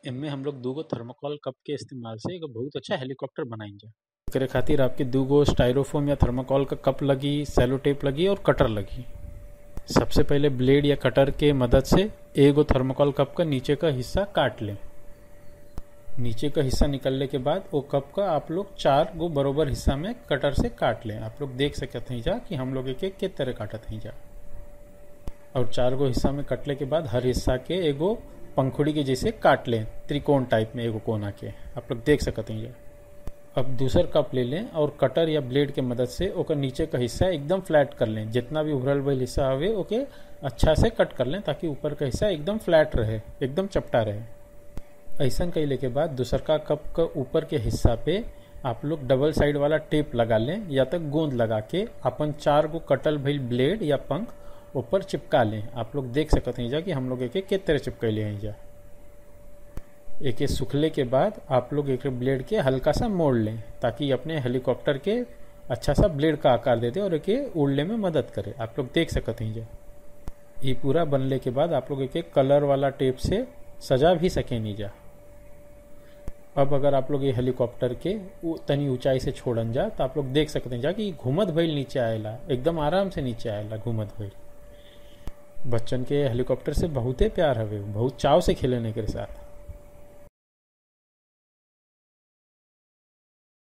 एमे हम लोग दूगो थर्मोकोल कप के इस्तेमाल से एगो बहुत अच्छा हेलीकॉप्टर बनाएंगे एकरे खातिर आपके दूगो स्टाइरोफोम या थर्मोकोल का कप लगी सेलो टेप लगी और कटर लगी सबसे पहले ब्लेड या कटर के मदद से एगो थर्मोकोल कप का नीचे का हिस्सा काट लें नीचे का हिस्सा निकलने के बाद वो कप का आप लोग चार गो बरोबर हिस्सा में कटर से काट लें आप लोग देख सकते हैं जा कि हम लोग एक एक के तरह काटत हैं जा और चार गो हिस्सा में कटले के बाद हर हिस्सा के एगो पंखुड़ी के जैसे काट लें त्रिकोण टाइप में एगो कोना के आप लोग देख सकते हैं अब दूसर कप ले लें और कटर या ब्लेड के मदद से ओकर नीचे का हिस्सा एकदम फ्लैट कर लें जितना भी उभरल भरल हिस्सा हवे ओके अच्छा से कट कर लें ताकि ऊपर का हिस्सा एकदम फ्लैट रहे एकदम चपटा रहे ऐसा कैले के बाद दूसर का कप का ऊपर के हिस्सा पे आप लोग डबल साइड वाला टेप लगा लें या तक गोंद लगा के अपन चार गो कटल भइल ब्लेड या पंख ऊपर चिपका लें आप लोग देख सकते हैं जा कि हम लोग एक एक के तरह चिपकैले हैं जा एक सूखले के बाद आप लोग एक ब्लेड के हल्का सा मोड़ लें ताकि अपने हेलीकॉप्टर के अच्छा सा ब्लेड का आकार दे दे और एक उड़ने में मदद करे आप लोग देख सकते हैं जा ये पूरा बनने के बाद आप लोग एक एक कलर वाला टेप से सजा भी सके नहीं जा अब अगर आप लोग ये हेलीकॉप्टर के तनी ऊंचाई से छोड़न जा तो आप लोग देख सकते हैं जा कि घूमत भइल नीचे आएला एकदम आराम से नीचे आएला घूमत भइल बच्चन के हेलीकॉप्टर से बहुते प्यार हवे बहुत चाव से खेलने के साथ